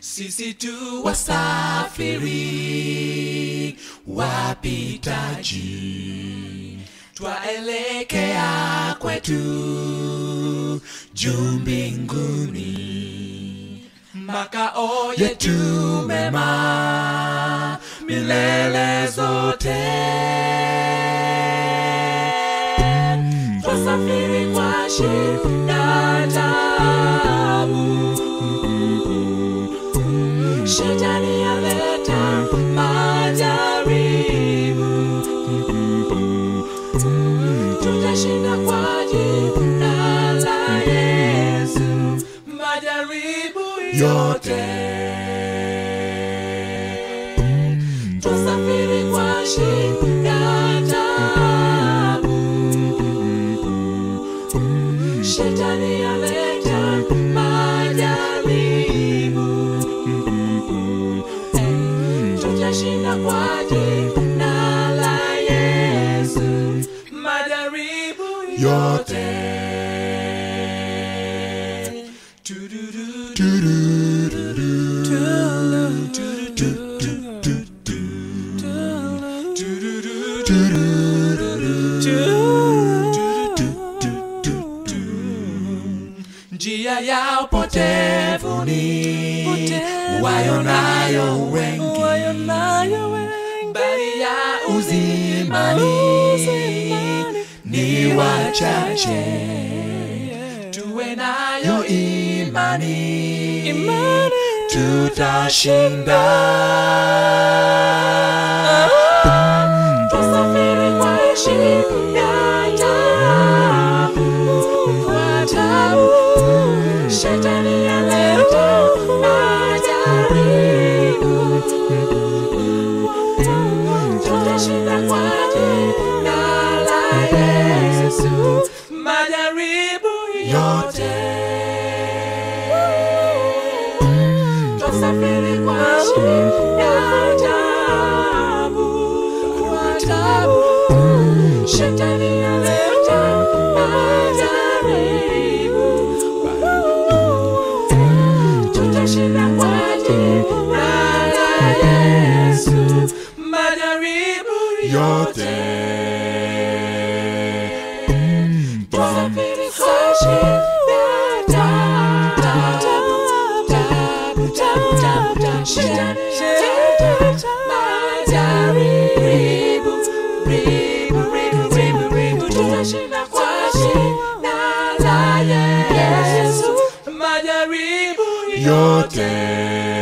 sisi tu wasafiri wapitaji twaelekea kwetu juu mbinguni makao yetu mema milele zote twasafiri kwa shida tabu shetani aleta majaribu tutashinda kwa jina la yesu majaribu yote tusafiri kwa shida tabu shetani aleta majaribu tutashinda kwa jina la yesu majaribu yote njia ya upotevuni wayonayo wengi bali ya uzimani ni wachache tuwe nayo imani tutashinda tusafiri kwa shida tabu kwa tabu shetani aleta majaribu tutashinda kwa jina la yesu majaribu yote tusafiri kwa shida tabu kwa tabu shetani aleta majaribu tutashinda kwa jina la yesu majaribu yote tusafiri kwa shida tabu tabu tabu tabu tabu shetani aleta majaribu ribu ribu ribu ribu tutashinda kwa jina la yesu majaribu yote